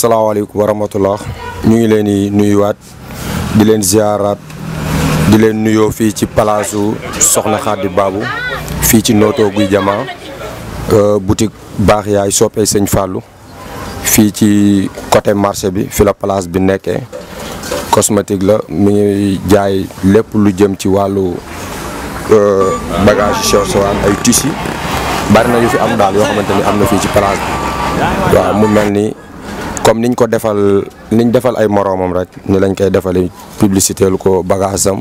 asalaamaaleykum wa rahmatullah ñu ngi leen di nuyuwaat di leen ziaraat di leen nuyoo fii ci palaasu Soxna Xadi Baabu fii ci Notto Gouye Diama boutique baax yaay soppee sëñ Fallou fii ci côté marché bi fi la place bi nekkee cosmétique la mi ngi jaay lépp lu jëm ci wàllu bagage sew sewaan ay tissu bari na yu fi am daal yoo xamante ni am na fii ci place bi waaw mu mel ni comme niñ ko defal niñ defal ay moroomam rek ni lañ koy defalee publicité lu ko bagage am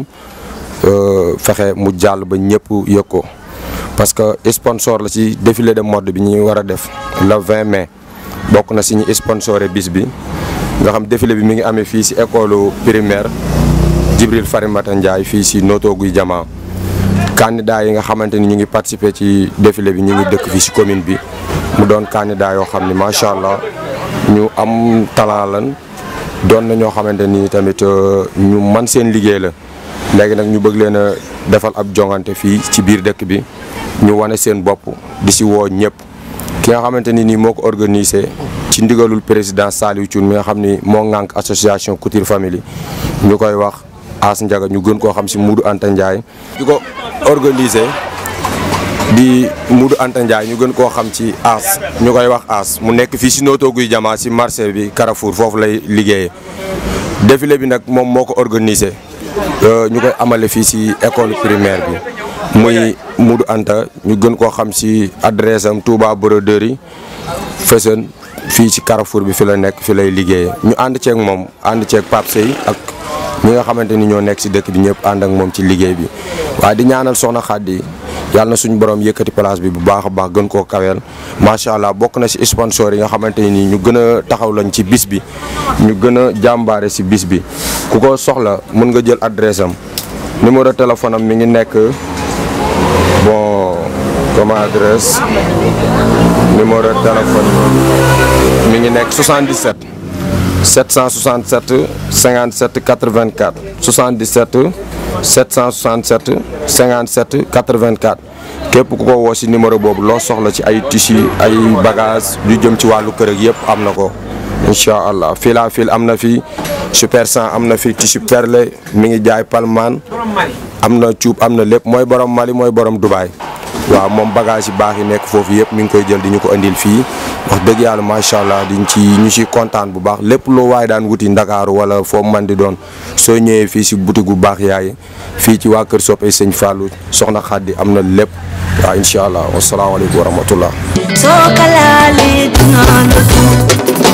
fexe mu jàll ba ñëpp yëg ko parce que sponsor la ci défilé de mode bi ñuy war a def le 20 mai bokk na si ñu sponsoré bis bi nga xam défilé bi mi ngi amee fii si école primaire Djibril Farimata Ndiaye fii si Notto Gouye Diama candidat yi nga xamante ni ñu ngi participer ci défilé bi ñu ngi dëkk fii si commune bi mu doon candidat yoo xam ni macha allah ñu am talent lan doon na ñoo xamante ni tamit ñu man seen liggéey la léegi nag ñu bëgg leen a defal ab jongante fii ci biir dëkk bi ñu wane seen bopp di si woo ñëpp ki nga xamante ni nii moo ko organisé ci ndigalul président Saliou Thioune mi nga xam ni moo ŋànk association Couture Family ñu koy wax As Ndiaga ñu gën koo xam si Moudou Anta Ndiaye di ko organisé di Moudou Anta Ndiaye ñu gën koo xam ci As ñu koy wax As mu nekk fii si Notto Gouye Diama si marché bi Carrefour foofu lay liggéeyee défilé bi nag moom moo ko organisé ñu koy amale fii si école primaire bi muy Moudou Anta ñu gën koo xam si adresse am Touba Broderie Fessène fii ci Carrefour bi fi la nekk fi lay liggéeyee ñu ànd ceeg moom ànd ceeg Pape Sey ak ñi nga xamante ni ñoo nekk si dëkk bi ñëpp ànd ak moom ci liggéey bi waaye di ñaanal Soxna Xadi yàlla na suñu borom yëkkati place bi bu baax a baax gën koo kaweel macha allah bokk na si sponsor yi nga xamante ni ñu gën a taxaw lañ ci bis bi ñu gën a jàmbaare si bis bi ku ko soxla mën nga jël adresse am numéro téléphone am mi ngi nekk bon comme adresse numéro téléphone mi ngi nekk 77 767 57 84 77 767 57 84 képp ku ko woo si numéro boobu loo soxla ci ay tissu ay bagage lu jëm ci wàllu kër ak yëpp am na ko incha allah fil à fil am na fi super 100 am na fi tissu perlé mi ngi jaay palmaan am na cuub am na lépp mooy borom Mali mooy borom Dubaay waaw moom bagage yi baax yi nekk foofu yëpp mi ngi koy jël di ñu ko indil fii wax dëgg yàlla macha allah diñ ci ñu ci kontaan bu baax lépp loo waaye daan wuti ndakaaru wala foo man di doon soo ñëwee fii si boutique bu baax yaay fii ci waa Kër Soppey Sëñ Fallou soxna Xaddi am na lépp waaw incha allah wasalaamaaleykum wa rahmatullah soo ko laalee dinaa la